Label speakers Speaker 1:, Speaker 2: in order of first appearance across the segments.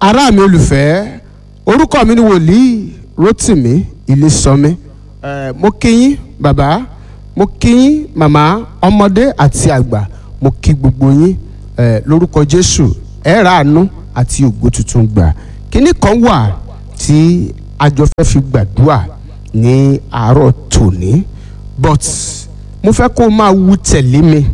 Speaker 1: ará mi olùfẹ́ orúkọ mi ni wòlíì Rótìmí Ilésànmí ẹ mo kí yín bàbá mo kí yín màmá ọmọdé àti àgbà mo kí gbogbo yín ẹ lórúkọ Jésù ẹ ra àánú àti ògo tuntun gbà kínní kan wà tí àjọ fẹ́ fi gbàdúrà ní àárọ̀ tòní but mo fẹ́ kó o máa wú tẹ̀lé mi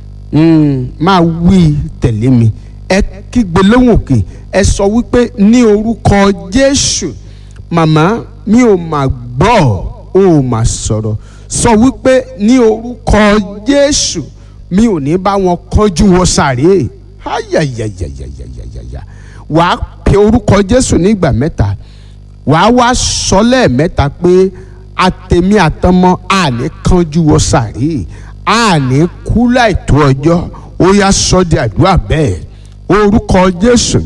Speaker 1: mm, máa wí tẹ̀lé mi ẹ kígbe lóhùn òkè ẹ sọ wípé ní orúkọ Jésù màmá mi ò mà gbọ́ ò mà sọ̀rọ̀ sọ wípé ní orúkọ Jésù mi ò ní bá wọn kánjú wọ sàréè ayayayayayaya wàá pe orúkọ Jésù nígbà mẹ́ta wàá wá sọ lẹ́ẹ̀mẹ́ta pé àtẹ̀mí àtọmọ àní kánjú wọ sàréè àní kú láìtó ọjọ́ ó yá sọ di àdúrà bẹ́ẹ̀ orúkọ Jésù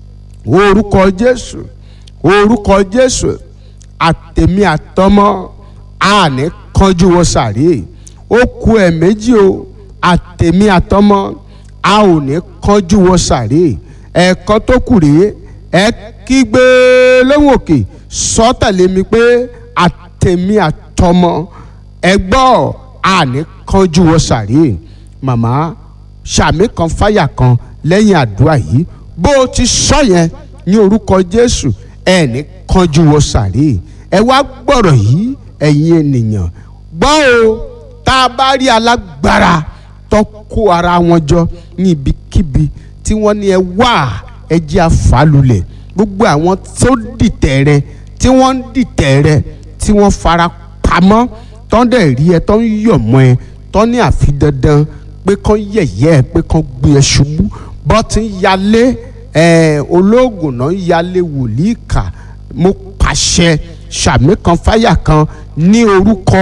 Speaker 1: orúkọ Jésù orúkọ Jésù àtẹ̀mí àtọmọ àní kánjú wọ sàréè ó kù ẹ̀ méjì o àtẹ̀mí àtọmọ a ò ní kánjú wọ sàréè ẹ̀ẹ̀kan tó kù rèé ẹ kígbe lóhùn òkè sọ tẹ̀lé mi pé àtẹ̀mí àtọmọ ẹ gbọ́ àní kánjú wọ sàréè màmá sàmì kan fáyà kan lẹ́yìn àdúrà yìí bó o ti sọ yẹn ní orúkọ Jésù ẹ ní kánjú wọ sàréè ẹ wá gbọ́rọ̀ yìí ẹ̀yin ènìyàn gbọ́ o tá a bá rí alágbára tó kó ara wọn jọ ní ibikíbi tí wọ́n ní ẹ wá ẹ jẹ́ àfàlùlẹ̀ gbogbo àwọn tó dìtẹ̀ rẹ tí wọ́n ń dìtẹ̀ rẹ tí wọ́n fara pamọ́ tó ń dẹ̀ rí ẹ tó ń yọ̀ mọ́ ẹ tó ní àfi dandan pé kán yẹ̀yẹ́ ẹ pé kán gbé ẹ ṣubú bọ́ ti ń yalé ẹ olóògùn náà ń yalé wòlíì kà mo pàṣẹ sàmì kan fáyà kan ní orúkọ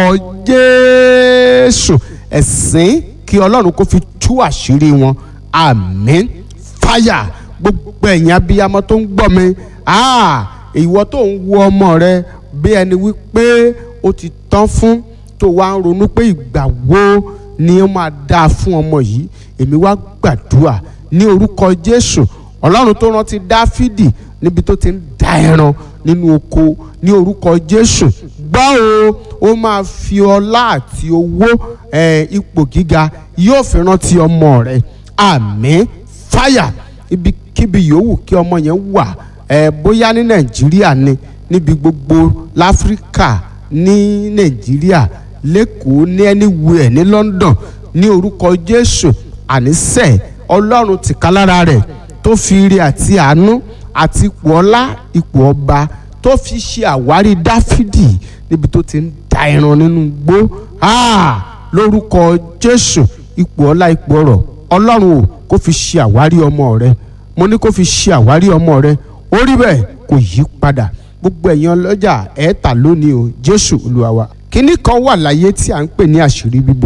Speaker 1: Jésù ẹ̀sìn kí Ọlọ́run kó fi tú àṣírí wọn àmín fáyà gbogbo ẹ̀yin abiyamọ tó ń gbọ́ mi ìwọ tó ń wo ọmọ rẹ bí ẹni wípé ó ti tán fún tó wá ń ronú pé ìgbà wo ni ó máa dáa fún ọmọ yìí èmi wá gbàdúrà ní orúkọ Jésù Ọlọ́run tó rántí Dáfídì níbi tó ti ń da ẹran nínú oko ní orúkọ Jésù gbọ́ o ó máa fi ọlá àti owó ipò gíga yóò fi rántí ọmọ rẹ àmín fáyà ibikíbi yòówù kí ọmọ yẹn wà ẹ bóyá ní nàìjíríà ni níbi gbogbo láfíríkà ní nàìjíríà lẹ́kọ̀ọ́ ní anywhere ní london ní orúkọ jésù ànísẹ̀ ọlọ́run tìkálára rẹ̀ tó fi ire àti àánú àti ipò ọlá ipò ọba tó fi ṣe àwárí dáfídì níbi tó ti ń da ẹran nínú igbó lórúkọ jésù ipò ọlá ipò ọrọ̀ ọlọ́run ò kó fi ṣe àwárí ọmọ rẹ mo ní kó fi ṣe àwárí ọmọ rẹ ó rí bẹ́ẹ̀ kò yí padà gbogbo ẹ̀yin ọlọ́jà ẹ̀ tà lónìí o jésù olúwa wa kínní kan wà láyé tí à ń pè ní àṣírí bíbò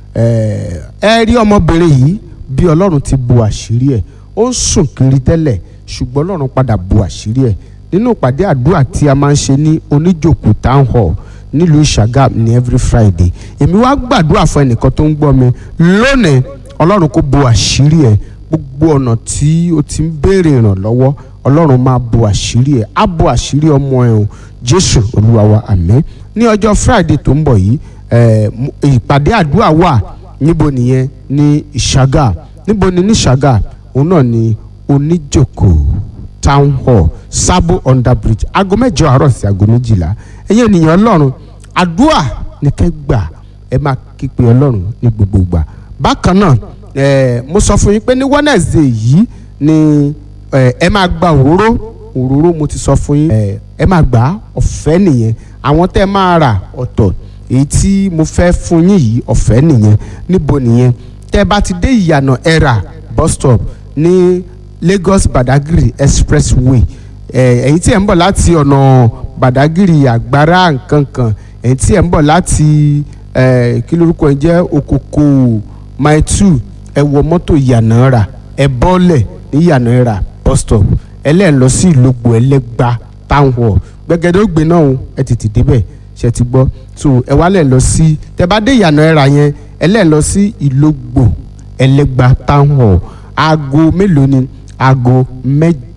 Speaker 1: ẹ rí ọmọbìnrin yìí bí ọlọ́run ti bo àṣírí ẹ̀ ó ń sùn kiri tẹ́lẹ̀ ṣùgbọ́n ọlọ́run padà bo àṣírí ẹ̀ nínú ìpàdé àdúrà tí a máa ń ṣe ní oníjòkó town hall nílùú ìṣàgàm ní every friday èmi wá gbàdúrà fún ẹnìkan tó ń gbọ́ mi lónìí ọlọ́run kó bo àṣírí ẹ̀ gbogbo ọ̀nà tí o ti ń béèrè ìrànlọ́wọ́ ọlọ́run máa bo àṣírí ẹ̀ á bo àṣírí ọmọ ẹ̀ o jésù olúwa wa àmín ní ọjọ́ friday tó ń bọ̀ yìí ìpàdé àdúrà wà níbo nìyẹn ní ìṣàgà níbo ni ní ìṣàgà òun náà ni oníjòkó town hall sabo under bridge aago mẹ́jọ àárọ̀ sí aago méjìlá ẹ̀yin ènìyàn ọlọ́run àdúrà ní kẹ́ gbà ẹ máa kípe ọlọ́run ní gbogbo ìgbà bákan náà Eh, mo sọ fún yín pé ní Wednesday yìí ni ẹ máa gba òróró òróró mo ti sọ fún yín ẹ máa gbà ọ̀fẹ́ nìyẹn àwọn tẹ́ máa rà ọ̀tọ̀ èyí tí mo fẹ́ fún yín yìí ọ̀fẹ́ nìyẹn níbo nìyẹn tẹ́ bá ti dé ìyànà ẹ̀rà bus stop ní Lagos Badagry expressway ẹ̀yin tí ẹ̀ ń bọ̀ láti ọ̀nà Badagry àgbára nkankan ẹ̀yin tí ẹ̀ ń bọ̀ láti kí lórúkọ ẹ̀ jẹ́ Okoko mile two ẹ wọ mọ́tò yànnàrà ẹ bọ́lẹ̀ ní yànnàrà bus stop ẹlẹ́ẹ̀ lọ sí ìlógbò ẹlẹ́gba town hall gbẹgẹdẹ ó gbé náà ẹ tètè débẹ̀ ṣe ti gbọ́ so ẹ wá lẹ̀ lọ sí tẹ bá dé yànnàrà yẹn ẹlẹ́ẹ̀ lọ sí ìlógbò ẹlẹ́gba town hall aago mélòó ni aago mẹ́jọ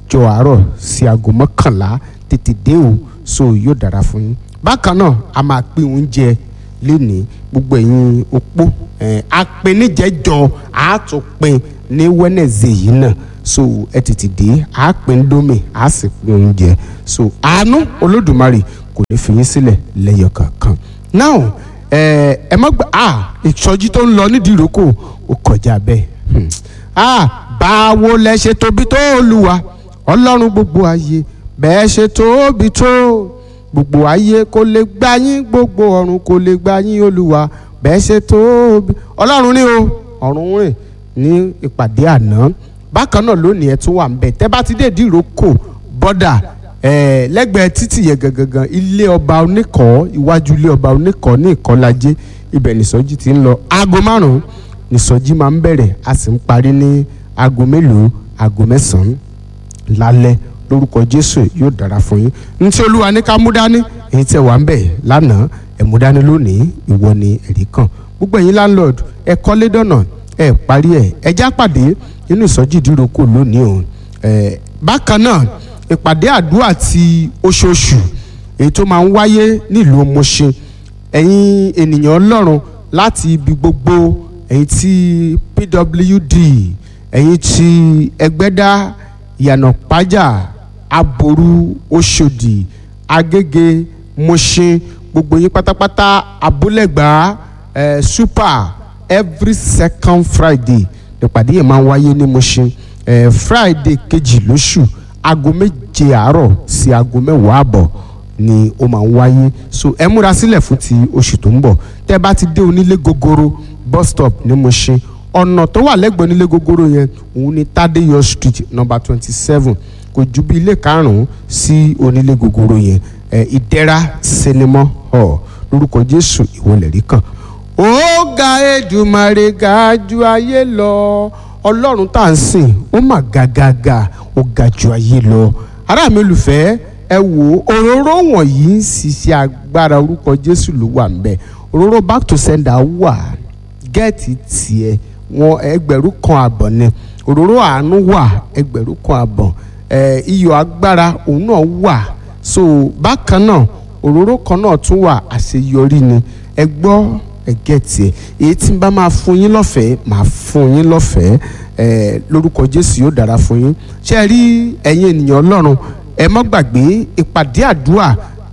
Speaker 1: mẹ́jọ àárọ̀ sí aago mọ́kànlá tètè dé o so yóò dára fún yín bákan náà a máa pín oúnjẹ lénìí gbogbo ẹ̀yin opó ẹ̀ apẹnijẹjọ àtúnpin ní wẹ́nẹ̀zẹ̀ yìí náà so ẹ tètè dé a pín dómì a sì pín oúnjẹ so àánú olódùmarè kò ní fi yín sílẹ̀ lẹ́yọ kankan now ẹ ẹ má gbà á ìsọjí tó ń lọ nídìí ìrókò ó kọjá bẹ́ẹ̀ hmm. ah báwo lẹ ṣe tóbi tó olúwa ọlọ́run gbogbo ayé bẹ́ẹ̀ ṣe tóbi tó gbogbo ayé kò lè gbà yín gbogbo ọ̀run kò lè gbà yín olúwa bẹ́ẹ̀ ṣe tóbi ọlọ́run ní o ọ̀run rìn ní ìpàdé àná bákan náà lónìí ẹ tún wà ń bẹ tẹ́ bá ti dé ìdíròkò bọ́dà ẹ̀ lẹ́gbẹ̀ẹ́ títì yẹn gangan ilé ọba oníkọ̀ọ́ iwájú ilé ọba oníkọ̀ọ́ ní ìkọ́lájé ibẹ̀ nìsọjí ti ń lọ aago márùn-ún nìsọjí máa ń bẹ̀rẹ̀ a sì ń parí ní aago mélòó aago mẹ́sàn-án lálẹ́ lórúkọ jésù yóò dára fún yín ntí olúwa ní ká mú dání èyí tẹ́ wà ń bẹ̀ lánàá ẹ̀ mú dání lónìí ìwọ ni ẹ̀rí kan gbogbo ẹ̀yin landlord ẹ̀ kọ́lé dọ̀nà ẹ̀ parí ẹ̀ ẹ̀ já pàdé nínú ìsọjí ìdíròkò lónìí o ẹ̀ bákan náà ìpàdé àdúrà ti oṣooṣù èyí tó máa ń wáyé nílùú Mùṣín ẹ̀yin ènìyàn ọlọ́run láti ibi gbogbo ẹ̀yin tí PWD ẹ̀yin tí ẹgbẹ́dá ìyànà pájà aboru oṣòdì agége Mùṣín gbogbo yín pátápátá abúlẹ̀gbá eh, super every second Friday ìpàdé yẹn máa ń wáyé ní Mùṣín eh, Friday kejì lóṣù aago méje àárọ̀ sí aago mẹ́wàá àbọ̀ ni ó máa ń wáyé so ẹ múra sílẹ̀ fún ti oṣù tó ń bọ̀ tẹ́ bá ti dé onílé gogoro bus stop ní Mùṣín ọ̀nà tó wà lẹ́gbẹ̀ẹ́ onílé gogoro yẹn òun ni Tádéyọ̀ street number twenty seven kò ju bí ilé karùn-ún sí onílé gogoro yẹn ẹ ìdẹ́ra sinimá hall lórúkọ Jésù ìwọlẹ̀ rí kan. ó ga Èdùmàrè ga ju ayé lọ ọlọ́run tá à ń sìn ó mà gàgàgà ó ga ju ayé lọ ará mi olùfẹ́ ẹ wò ó òróró wọ̀nyí ń ṣiṣẹ́ agbára orúkọ Jésù ló wà ń bẹ̀ òróró back to sender wà gẹ́ẹ̀tì tiẹ̀ wọn ẹgbẹ̀rún kan àbọ̀ ni òróró àánú wà ẹgbẹ̀rún kan àbọ̀ ẹ iyọ̀ agbára òun náà wà so bákan náà òróró kan náà tún wà àṣeyọrí ni ẹ gbọ́ ẹ gẹ́ẹ̀tì ẹ èyí tí n bá máa fún yín lọ́fẹ̀ẹ́ máa fún yín lọ́fẹ̀ẹ́ ẹ lórúkọ Jésù yóò dára fún yín ṣé ẹ rí ẹ̀yin ènìyàn Ọlọ́run ẹ má gbàgbé ìpàdé àdúrà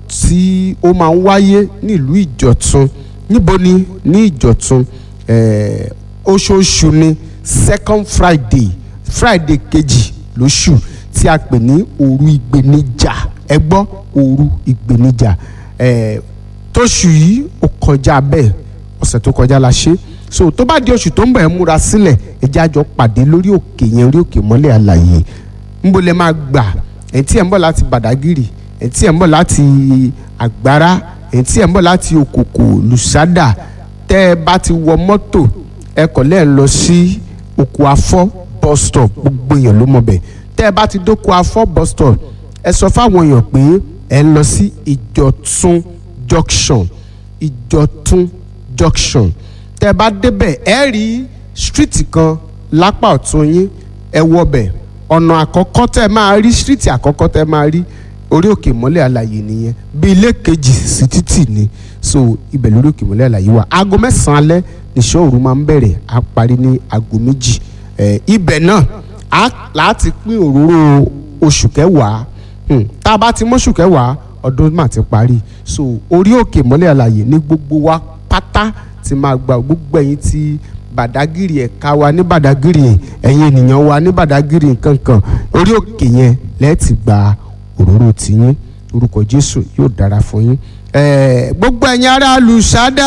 Speaker 1: tí ó máa ń wáyé nílùú Ìjọ̀tún níbo ni ní Ìjọ̀tún ẹ oṣooṣù ni second Friday Friday kejì lóṣù tí a pè ní òru ìgbéníjà ẹ gbọ́ òru ìgbéníjà ẹ tóṣù yìí ó kọjá bẹ́ẹ̀ ọ̀sẹ̀ tó kọjá la ṣe so tó bá di oṣù tó ń bọ̀ ẹ́ múra sílẹ̀ ẹ jẹ́ àjọ pàdé lórí òkè yẹn orí òkè mọ́lẹ̀ àlàyé ńbo lẹ máa gbà ẹ̀ tí ẹ̀ ń bọ̀ láti Bàdágìrì ẹ̀ tí ẹ̀ ń bọ̀ láti Àgbárá ẹ̀ tí ẹ̀ ń bọ̀ láti Òkòkò Lùsádà tẹ́ ẹ bá ti wọ mọ́tò ẹ kọ̀ lẹ́ẹ̀ lọ sí Òkò Afọ́ bus stop gbogbo èèyàn ló mọ̀ bẹ̀ tẹ́ ẹ bá ti dókò Afọ́ bus stop ẹ sọ fáwọn èèyàn pé ẹ ń lọ sí Ìjọ̀tún junction Ìjọ̀tún junction tẹ bá débẹ̀ ẹ rí street kan lápá ọ̀tún yín ẹ wọbẹ̀ ọ̀nà àkọ́kọ́ tẹ máa rí street àkọ́kọ́ tẹ máa rí orí òkè mọ́lẹ̀ àlàyé nìyẹn bí ilé kejì sí títì ni so ibẹ̀ lórí òkè mọ́lẹ̀ àlàyé wà aago mẹ́sàn-án alẹ́ níṣẹ́ òru máa ń bẹ̀rẹ̀ á parí ní aago méjì ẹ ibẹ̀ náà á láti pín òróró oṣù kẹwàá tá a bá ti mọ́ṣù kẹwàá ọdún mà ti parí so orí òkè mọ́lẹ̀ àlàyé ní gbogbo wa pátá ti máa gba gbogbo ẹ̀yin tí Bàdágìrì ẹ̀ka wa ní Bàdágìrì ẹ̀yin ènìyàn wa ní Bàdágìrì nkankan orí òkè yẹn lẹ́ẹ̀tì gba òróró tiyín orúkọ Jésù yóò dára fún yín gbogbo ẹ̀yin ará Lùsádà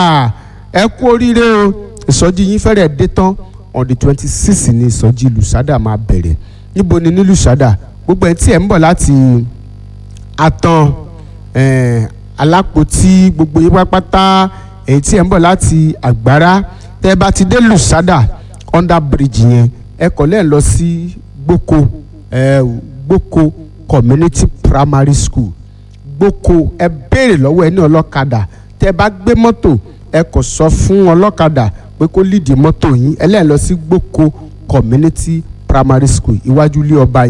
Speaker 1: ẹ kú oríire o ìsọjí yín fẹ́rẹ̀ dé tán on the twenty six ni ìsọjí Lùsádà máa bẹ̀rẹ̀ níbo ni ní Lùsádà gbogbo ẹ̀ tí ẹ̀ ń bọ̀ láti àtàn alápòtí gbogbo yín pátápátá èyí tí ẹ̀ ń bọ̀ láti àgbára tẹ́ ẹ bá ti dé lùsádà under bridge yẹn ẹ kọ̀ lẹ́ẹ̀ lọ sí gboko ẹ gboko community primary school gboko ẹ béèrè lọ́wọ́ ẹ ní ọlọ́kadà tẹ́ ẹ bá gbé mọ́tò ẹ kọ̀ sọ fún ọlọ́kadà pé kó lídì mọ́tò yín ẹ lẹ́ẹ̀ lọ sí gboko community primary school iwájú ilé ọba yẹn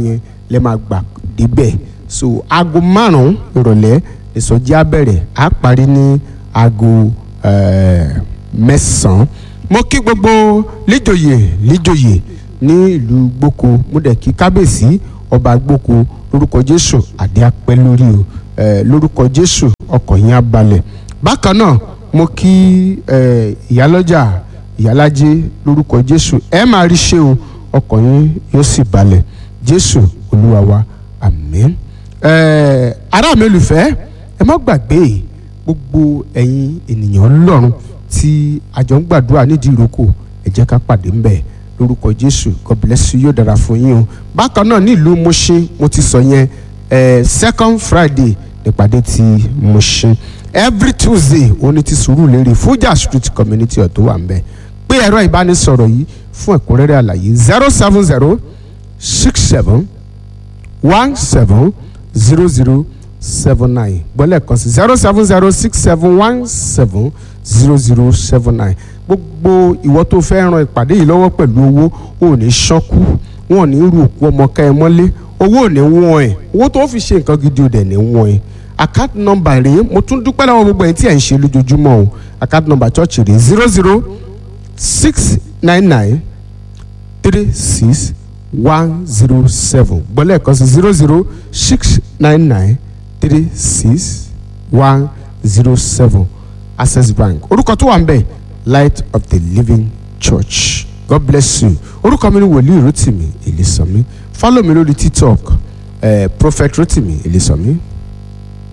Speaker 1: lẹ́ máa gbà débẹ̀ so aago márùn-ún ìrọ̀lẹ́ ìsọjí á bẹ̀rẹ̀ á parí ní aago eh, mẹ́sàn-án mo kí gbogbo líjòyè líjòyè ní ìlú gboko mo dẹ̀ kí kábíyèsí ọba gboko lórúkọ jésù àdé apẹ́ lórí o eh, lórúkọ jésù ọkọ̀ yín á balẹ̀ bákan náà mo kí eh, ìyálọ́jà ìyálájé lórúkọ jésù ẹ máa rí ṣe o ọkọ̀ yín yóò sì balẹ̀ jésù olúwa wa àmín eh, ará mi olùfẹ́ ẹ má gbàgbé gbogbo ẹ̀yin ènìyàn ọlọ́run tí àjọ ń gbàdúrà nídìí ìrókò ẹ jẹ́ ká pàdé ńbẹ̀ lórúkọ jésù god bless you yóò dára fún yín o bákan náà nílùú Mùṣín mo ti sọ yẹn eh, second friday nípàdé ti Mùṣín every tuesday òní ti Sùúrùlérè Fuja street community ọ̀tọ̀ wà ńbẹ̀ pé ẹ̀rọ ìbánisọ̀rọ̀ yìí fún ẹ̀kúnrẹ́rẹ́ àlàyé zero seven zero six seven one seven zero zero seven nine gbọ́lẹ̀ kan sí zero seven zero six seven one seven zero zero seven nine gbogbo ìwọ tó fẹ́ ran ìpàdé yìí lọ́wọ́ pẹ̀lú owó ò ní ṣọ́kú wọn ò ní rú òkú ọmọ ká ẹ mọ́lé owó ò ní wọ́n ẹ̀ owó tó fi ṣe nǹkan gidi ò dẹ̀ ní wọ́n ẹ̀ account number rèé mo tún dúpẹ́ lọ́wọ́ gbogbo ẹ̀yin tí ẹ̀ ń ṣe lójoojúmọ́ o account number church rèé zero zero six nine nine three six one zero seven gbọ́lẹ̀ kan sí zero zero six nine nine three six one zero seven access bank orúkọ tó wà ń bẹ̀ light of the living church god bless you orúkọ mi ni wòlíì rotimi èlésànmí follow mi lórí tiktok eh, prophet rotimi èlésànmí